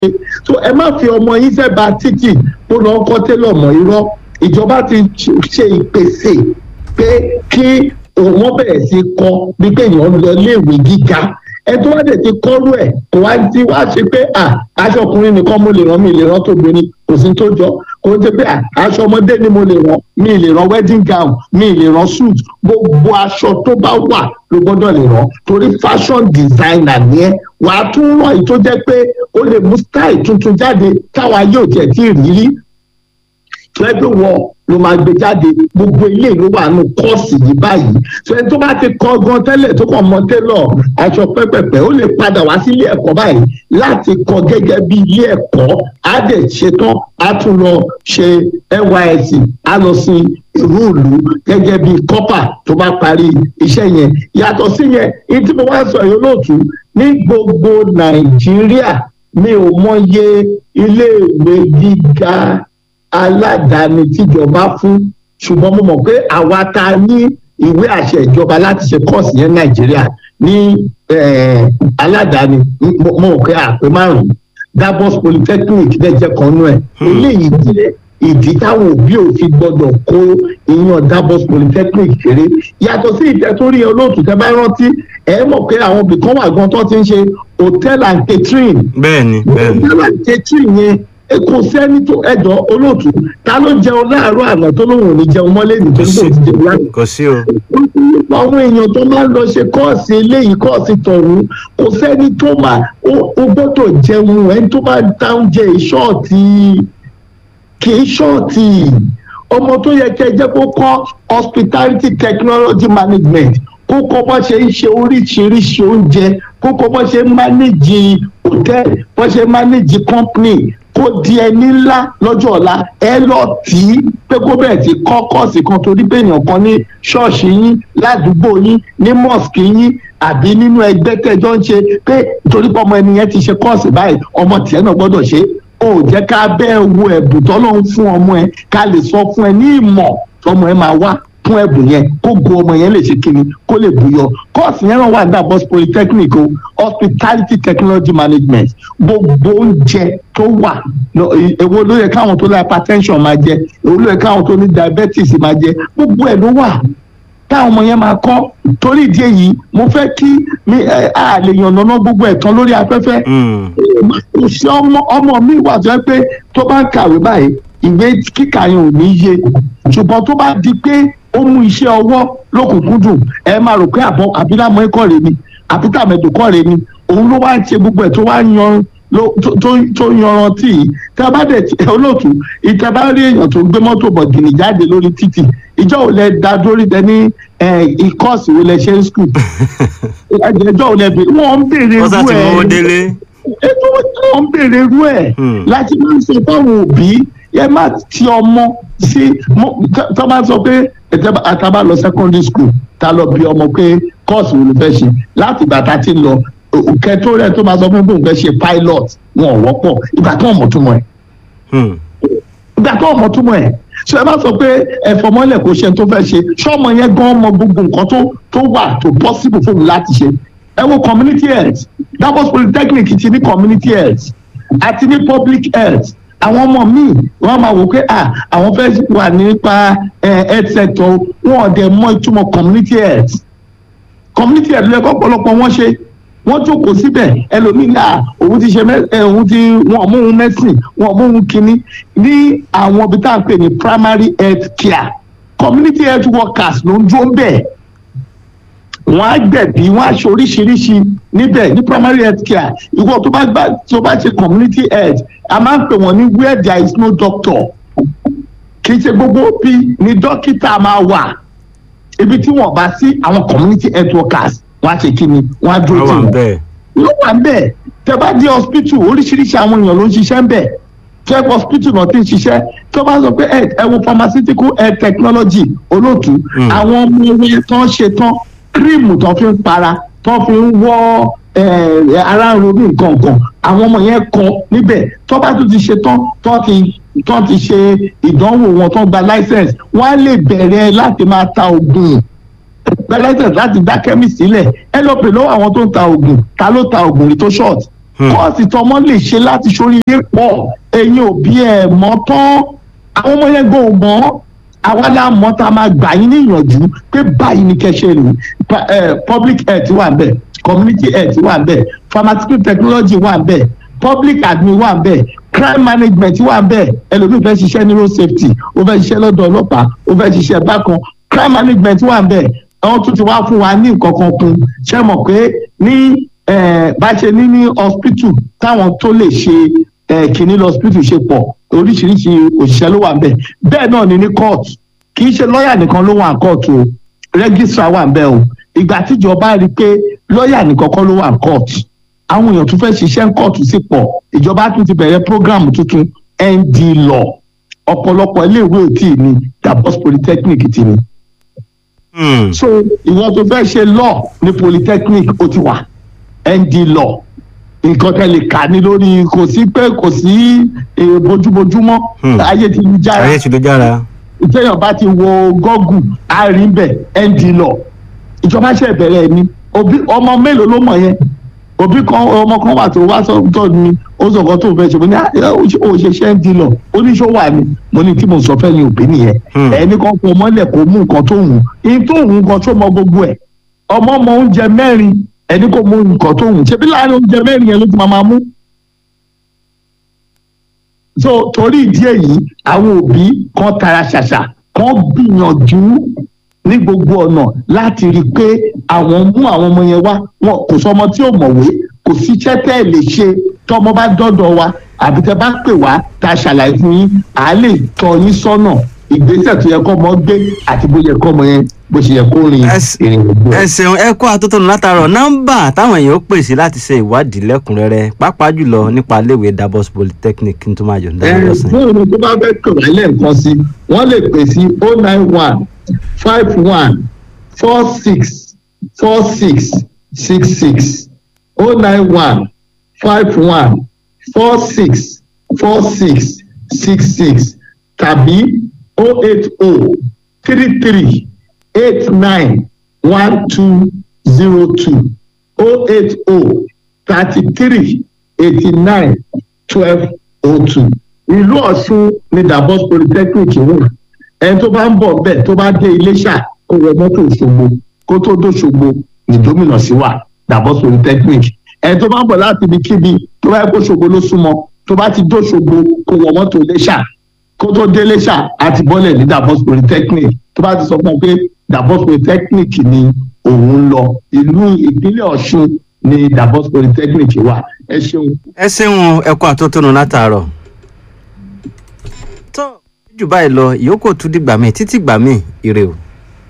so ẹ má fi ọmọ yín fẹ́ ba títì ó lọ kọ́ télọ̀ mọ́ irọ́ ìjọba ti ṣe ìpèsè pé kí wọ́n bẹ̀rẹ̀ sí kọ́ bí pé èèyàn lọ léèwé gíga ẹ tó wá dẹ̀ ti kọ́rú ẹ̀ kò wá ti wá ṣe pé à aṣọ ọkùnrin nìkan mo lè rán mi lè rán tóbìnrin kò sí tó jọ kò ń ṣe pé à aṣọ ọmọdé ni mo lè rán mi lè rán wedding gown mi lè rán suit gbogbo aṣọ tó bá wà ló gbọ́dọ̀ lè rán torí fashion designer ni ẹ wàá tún rán èyí tó jẹ́ pé ó lè mú style tuntun jáde táwa yóò tiẹ̀ tí ì rí rí fẹ́ẹ́ wọ ló máa gbé jáde gbogbo ilé ló wà nù kọ́ọ̀sì yìí báyìí so ẹni tó bá ti kọ́ gan tẹ́lẹ̀ tó kàn mọ tẹ́lọ̀ aṣọ pẹ́pẹ́pẹ́ ó lè padà wá sí ilé ẹ̀kọ́ báyìí láti kọ́ gẹ́gẹ́ bí ilé ẹ̀kọ́ á dẹ̀ ṣetán á tún lọ ṣe nysc á lọ sí ìlú ìlú gẹ́gẹ́ bí kọ́pà tó bá parí iṣẹ́ yẹn yàtọ̀ sí yẹn ní tí mo wá sọ yìí olóòtú ní gbogbo nàìjíríà mi ò mọye iléèwé gíga aládàáni tíjọba fún ṣùgbọ́n mo mọ̀ pé àwa ta ní ìwé àṣẹ ìjọba láti ṣe kọ́ọ̀sì yẹn nàìjíríà ní aládàáni mo mọ̀ pé àpè márùn-ún Davos Polytechnic dẹ́jẹ́ kan nú ẹ̀ eléyìí jẹ́ ìdí táwọn òbí ò fi gbọdọ̀ kó ìyàn Davos Polytechnic kéré yàtọ̀ sí ìtẹ́tórí olóòtú tẹ́ bá rántí ẹ mọ̀ pé àwọn ibì kan wà gan tó ti ń ṣe hotel and catering bẹ́ẹ̀ni bẹ́ẹ̀ni hotel and catering yẹn kò sẹ́ni tó ẹ̀dọ́ olóòtú ta ló jẹun láàárọ̀ àná tó lóun ò ní jẹun mọ́lẹ̀ nítorí kò ti jẹun lánàá. kò sí o. àwọn èèyàn tó máa ń lọ ṣe kọ́ọ̀sì eléyìí kọ́ọ̀sì tọ̀hún kò sẹ́ni tó máa ó gbọ́dọ̀ jẹun ẹni tó bá dá oúnjẹ ìṣọ́ọ̀tì kì í ṣọ́ọ̀tì ọmọ tó yẹ kẹ́ jẹ́ kó kọ́ hospitality technology management kó kọ́ bá ṣe ń ṣe oríṣiríṣi oúnjẹ kó kọ́ bá ṣe ń manage hotel bá ṣe ń manage company kó di ẹni ńlá lọ́jọ́ ọ̀la ẹ lọ tì í pé kó bẹ̀rẹ̀ sí kọ́ kọ́ọ̀sì kan torí pé èèyàn kan ní ṣọ́ọ̀ṣì yín ládùúgbò yín ní mosque yín àbí nínú ẹgbẹ́ tẹ́jọ́ ń ṣe pé torí pé ọmọ ẹni yẹn ti ṣe kọ́ọ̀sì báyìí ọmọ tiẹ̀ náà gbọ́dọ̀ ṣe ó jẹ́ ká bẹ́ẹ̀ wo ẹ̀bùn tọ́lọ́run fún ọmọ ẹ ká lè sọ fún ẹ ní ìmọ̀ tọmọ ẹ máa wá fún ẹ̀bùn yẹn kó go ọmọ yẹn lè ṣe kíni kó lè buyọ kọ́ọ̀sì yẹn náà wà ní Davos Polytechnic o hospitality technology management gbogbo oúnjẹ tó wà èwo ló yẹ káwọn tó ní hypertension máa jẹ èwo ló yẹ káwọn tó ní diabetes máa jẹ gbogbo ẹ̀ ló wà táwọn ọmọ yẹn máa kọ́ torí ìdí èyí mo fẹ́ kí mi a lè yànnàná gbogbo ẹ̀ tán lórí afẹ́fẹ́ kò sí ọmọ mi wà tó yẹ pé tó bá ń kàwé báyìí ìwé kíkà yẹn ò ní yé ṣùgbọ́n tó bá di pé ó mú iṣẹ́ ọwọ́ lókùnkúndùn ẹ máa rò pé àbọ̀ àbílámọ́ ẹ̀kọ́ rẹ ni àbítàmẹ̀dò kọ́ rẹ ni òun ló wá ń ṣe gbogbo ẹ̀ tó wá yan tó yanrantí yìí tí a bá dẹ̀ olóòtú ìta bá rí èèyàn tó ń gbé mọ́tò bọ̀gìnì jáde lórí títì ìjọ ò lẹ da dórí dẹ ní ìkọ́ọ̀sì wo lẹ ṣe ń skul ìjọ ò lẹ bè wọ́n ń béèrè irú ẹ̀ ètò wọ́n ń béèrè irú ẹ̀ láti máa ń sọ fáwọn òbí ẹ má ti ọmọ sí tó máa sọ pé àtàbà lọ secondary school ta lọ bí ọmọ pé kọ́ọ̀sì wo ló fẹ́ ṣe láti ìgbà tá a ti lọ kẹtó rẹ tó máa sọ fún bóun fẹ́ ṣe pilot wọn ò wọ́pọ̀ ìgbà tó ọmọ túmọ̀ ẹ̀ ìgbà tó ọmọ túmọ̀ ẹ̀ ṣe ẹ má sọ pé ẹ̀fọ́ mọ́lẹ̀ kò ṣe tó fẹ́ ṣe ṣọ́mọ yẹn gan mọ gbogbo nǹkan tó tó wà tó possible fún un láti ṣe ẹ wo community health Davos Polytechnic ti ní community health àti ní public health àwọn ọmọ míì wọn máa wò pé à àwọn fẹ́ wà nípa health sector wọn ò dẹ̀ mọ ìtumọ̀ community health community health lẹ́kọ̀ọ́ ọ̀pọ̀lọpọ̀ wọn ṣe wọ́n jókòó síbẹ̀ ẹlòmíì náà òun ti ṣe òun ti wọn mú òun mẹ́sìn wọn mú òun kínní ní àwọn ibi tá à ń pè ní primary health care community health workers ló ń dúró bẹ́ẹ̀ wọ́n á gbẹ̀bí wọ́n á ṣe oríṣiríṣi níbẹ̀ ní primary health care ìwọ tó bá gbà tó bá ṣe community health a máa ń pè wọ́n ní where there is no doctor kì í ṣe gbogbo bí ni dókítà máa wà ibi tí wọ́n bá sí àwọn community health workers wọ́n á ṣe kí ni wọ́n á dúró tì wọ́n ló wà bẹ́ẹ̀ tẹ́ bá dé hospital oríṣiríṣi àwọn èèyàn ló ń ṣiṣẹ́ ń bẹ̀ tẹ́ hospital náà ti ń ṣiṣẹ́ tó bá sọ pé ẹ wo pharmaceutical health technology olóòtú àwọn ọmọ ẹgbẹ́ tán ṣe tán kírímù tó fi ń para tó fi ń wọ́ ara ń ronú nǹkan kan àwọn ọmọ yẹn kọ níbẹ̀ tó bá tún ti ṣe tán tó ti tó ti ṣe ìdánwò wọn tó gba license wọ́n á lè bẹ̀rẹ̀ láti máa ta oògùn gba license láti dá chemist sílẹ̀ ẹ lọ pè lọ́wọ́ àwọn tó ń ta oògùn ta ló ta oògùn rí tó short kọ́ọ̀sì tọmọ lè ṣe láti ṣoríire pọ̀ ẹ̀yin òbí ẹ̀ mọ́ tán àwọn ọmọ yẹn gbọ́ mọ́ àwa la mọ̀ tá a máa gbà yín níyànjú pé báyìí ni kẹ́ ṣe lò Pa- eh, public health wà ń bẹ̀ community health wà ń bẹ̀ pharmaceutical technology wà ń bẹ̀ public admin wà ń bẹ̀ crime management wà ń bẹ̀ ẹlòmíì fẹ́ ṣiṣẹ́ ní road safety ó fẹ́ ṣiṣẹ́ lọ́dọ̀ ọlọ́pàá ó fẹ́ ṣiṣẹ́ bákan crime management wà ń bẹ̀ àwọn tún ti wá fún wa ní nǹkan kan kun ṣé mọ̀ pé ní eh, bá ṣe ní ní hospital táwọn tó lè ṣe eh, kìíní lọ hospital ṣe pọ̀ oríṣiríṣi òṣìṣẹ́ ló wà ń bẹ̀ bẹ́ẹ̀ náà ni ní court kì í ṣe lọ́ọ̀yà nìkan ló wà ní court o registrar wà ń bẹ̀ o ìgbà tíjọba rí i pé lọ́ọ̀yà nìkan kọ́ ló wà ní court àwọn èèyàn tún fẹ́ ṣiṣẹ́ ní court sí pọ̀ ìjọba tún ti bẹ̀rẹ̀ program tuntun nd law ọ̀pọ̀lọpọ̀ iléèwé ò tí ì ní dabos polytechnic ti ní Hmm. so ìwọ tó fẹ́ ṣe law ní polytechnic ó ti wà nd law nǹkan tẹ́ lè kà ní lórí kò sí pé kò sí eh, bójúbójúmọ́ Hmm. ayé ti lu jára ayé ti ló jára. ìtẹ̀yàn bá ti wo gọ́gù àárín bẹ̀ nd law ìjọba ṣe bẹ̀rẹ̀ ni òbí ọmọ mélòó ló mọ̀ yẹn òbí kan ọmọ kan wà tó wá sọ́tọ̀ ni ó sọ kan tó fẹ́ ṣe mo ní "Ah, ó ṣe ṣe nd law oníṣòwò àmì mo ní tí mo sọ fẹ́ ni òbí nìyẹn Hmm. ẹni kan fọ mọ́lẹ̀ kó mú nǹkan tó wù ní tó wù nǹkan tó mọ gbogbo ẹ̀ ọmọ mọ oúnjẹ mẹ́rin ẹni kò mú nǹkan tó wù ṣebí láàrin oúnjẹ mẹ́rin yẹn ló ti máa máa mú so torí ìdí èyí àwọn òbí kan tara ṣàṣà kan gbìyànjú ní gbogbo ọ̀nà láti rí i pé àwọn mú àwọn ọmọ yẹn wá wọn kò sọmọ tí ò mọ̀wé kò sí iṣẹ́ tẹ́ ẹ̀ lè ṣe tọmọ bá dọ́dọ̀ wa àbí tẹ́ bá pè wá tá a ṣàlàyé fún yín à á lè tọ́ yín sọ́nà ìgbésẹ̀ tó yẹ kọ́ ọmọ gbé àti bó yẹ kọ́ ọmọ yẹn bó ṣe yẹ kó rin Ẹs- ìrìn ògbó ẹ ṣeun ẹ kó atótónu látàárọ̀ nọ́mbà táwọn èèyàn ó pèsè láti ṣe ìwádìí lẹ́kùnrẹ́rẹ́ pàápàá jùlọ nípa iléèwé dabos polytechnic kí n tó máa yọ̀ ǹda lọ́sàn. fún ìrìn tó bá fẹ́ kàn wá lẹ́ẹ̀kan sí wọ́n lè pè sí oh nine one five one four six four six six six oh nine one five one four six four six six six tàbí oh eight oh three three eight nine one two zero two oh eight oh thirty three eighty nine twelve oh two ìlú ọ̀ṣun ní dabos polytechnic wà ẹni tó bá ń bọ̀ bẹ́ẹ̀ tó bá dé iléṣà kó wọ mọ́tò òṣogbo kó tó dóṣogbo ní gómìnà sí wà dabos polytechnic ẹni tó bá ń bọ̀ láti ibikíbi tó bá yẹ kó ṣogbo ló súnmọ́ tó bá ti dóṣogbo kó wọ mọ́tò iléṣà kó tó dé iléṣà àti bọ́lẹ̀ ní dabos polytechnic tó bá ti sọ fún ọ pé dabos polytechnic ni òun ń lọ ìlú ìpínlẹ̀ ọ̀ṣun ní dabos polytechnic wà ẹ ṣeun. ẹ ṣeun ẹ kó atótónu látàárọ̀. tó jù báyìí lọ ìyókù tún dìgbà míì títí gbà míì ire o.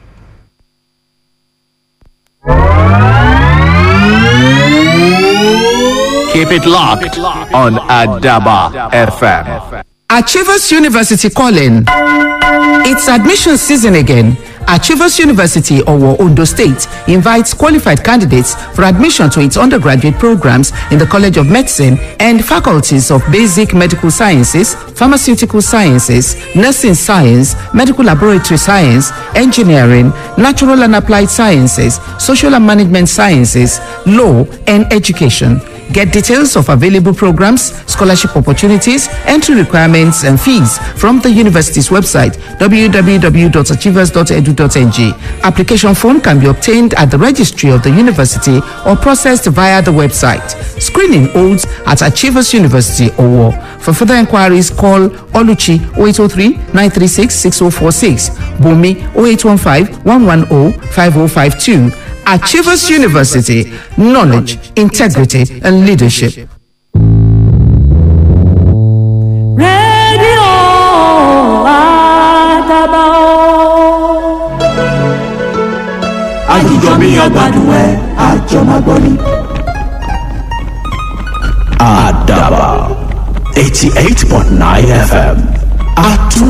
Keep it locked on Adaba FM. Achievers University calling. It's admission season again. Achievers University, Owo, Ondo State, invites qualified candidates for admission to its undergraduate programs in the College of Medicine and faculties of Basic Medical Sciences, Pharmaceutical Sciences, Nursing Science, Medical Laboratory Science, Engineering, Natural and Applied Sciences, Social and Management Sciences, Law, and Education. Get details of available programs, scholarship opportunities, entry requirements, and fees from the university's website www.achievers.edu.ng. Application form can be obtained at the registry of the university or processed via the website. Screening holds at Achievers University Owo. For further inquiries, call Oluchi 0803 936 6046, Bumi 0815 110 5052. Achievers University, knowledge, integrity, and leadership. rédíò àdàbà o. àjíjọ bí ọgbàdùn ẹ àjọ máa gbọ́ ni. Adaba 88.9 FM. Atu